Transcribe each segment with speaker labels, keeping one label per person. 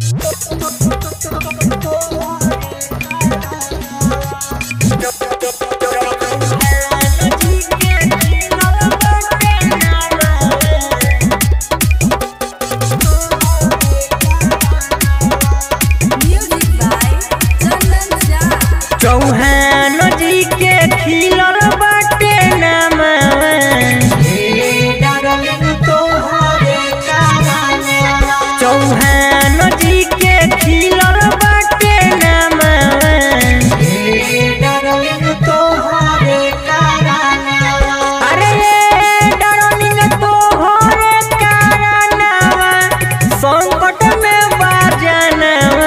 Speaker 1: Music by Chandan Jha.
Speaker 2: Chauhan जी के खिलल बाटे नामवा चौहान जी के खिलल बाटे नामवा अरे ये डार्लिंग तोहरे कारनावा संकट में बाजनवा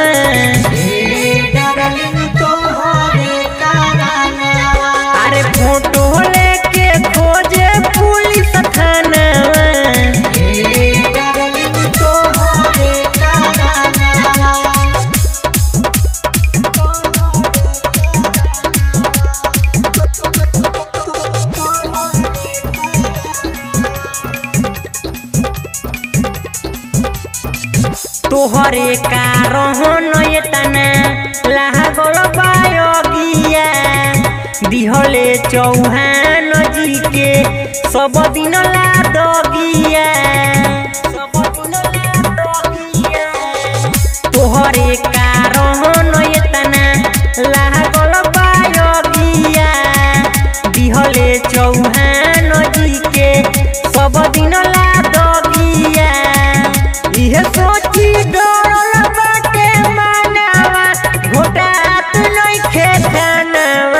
Speaker 2: अरे फोटो लेके खोजे पुलिस थानावा तोहरे कारण एतना लागल बायोगिया दिहले चौहान जी के सब दिन ला दगिया सब दिन ला दगिया तोहरे कारण एतना लागल बायोगिया दिहले चौहान जी के सब दिन ला दगिया इहे सोची डरल बाटे मानवा घोटात नइखे खानवा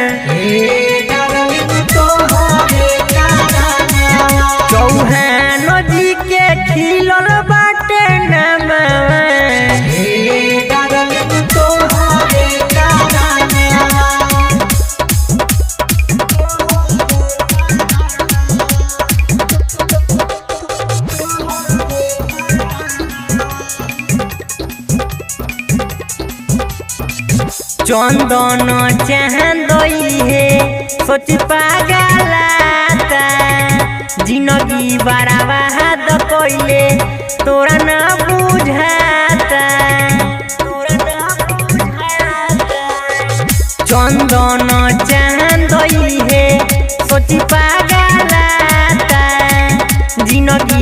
Speaker 2: चौहान जी के खिलल बाटे नामवा चंदन चांदई हे सोच पागलाता जिंदगी बराबा हाथ कइले तोरा ना बुझाता तोरा ना बुझाता चंदन चांदई हे सोच पागलाता जिंदगी